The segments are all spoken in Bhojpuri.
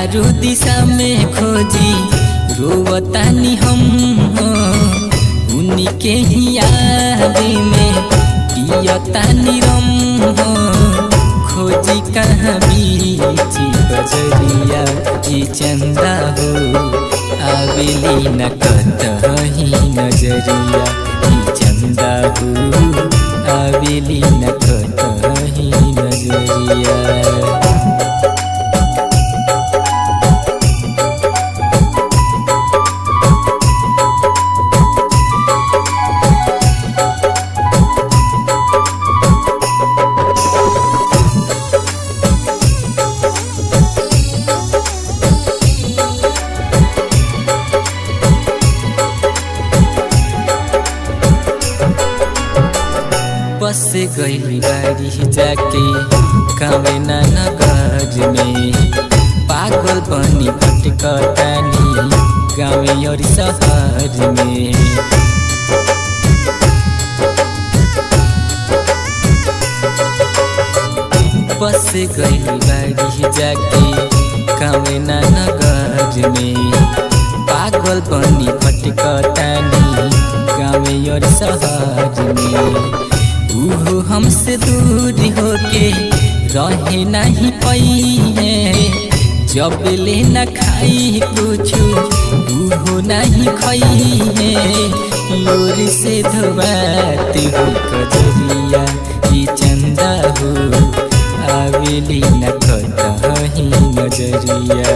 चारू दिशा में खोजी रोवतानी हम हो उन्हीं के ही याद में पियतानी रम हो खोजी कहाँ बीची बजरिया ई चंदा हो आवेली न कतही नजरिया ई चंदा हो आवेली न कतही नजरिया बस गई बारी जाके कवेना नगर में पागल बनी भटकतानी गाँव और शहर में बस गई बारी जाके कवेना नगर में पागल बनी भटकतानी गाँव और शहर में उहो हमसे दूर होके रहे नहीं पई जब ले न खाई कुछ उहो नहीं खई लोर से धोबात हो कजरिया ई चंदा हो आवेली न कहीं नजरिया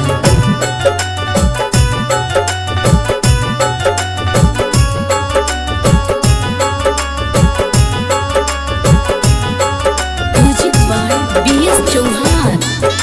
music by B S Chauhan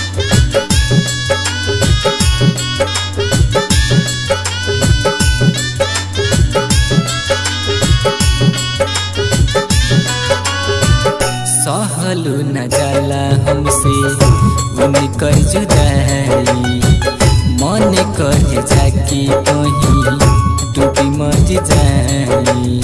सहलू न जाला हमसे उनकर जुदाई मन कर जाके कहीं डूबी मर जाई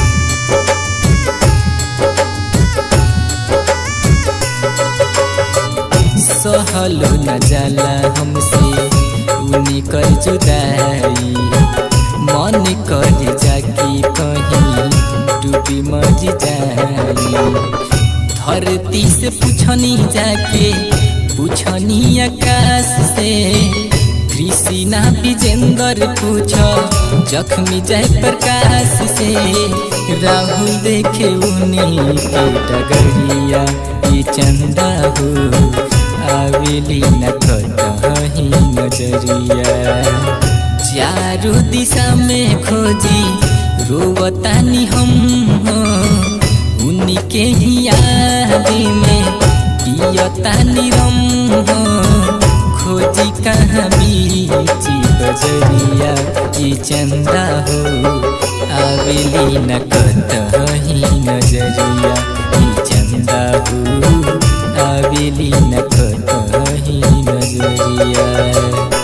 सहलू न जाला हमसे उनकर जुदाई मन कर जाके कहीं डूबी मर जाई धरती से पूछनी जाके पूछनी आकाश से कृष्णा विजेंद्र पूछ जख्मी जय प्रकाश से राहुल देखे उन्हीं के डगरिया ये चंदा हो आवेली न कहीं नजरिया चारू दिशा में खोजी रोवतानी हम हो उन्हीं के ही याद में पियतानी रम हो खोजी कहाँ बीची बजरिया ये चंदा हो आवेली न कतही नजरिया ये चंदा हो आवेली न कतही नजरिया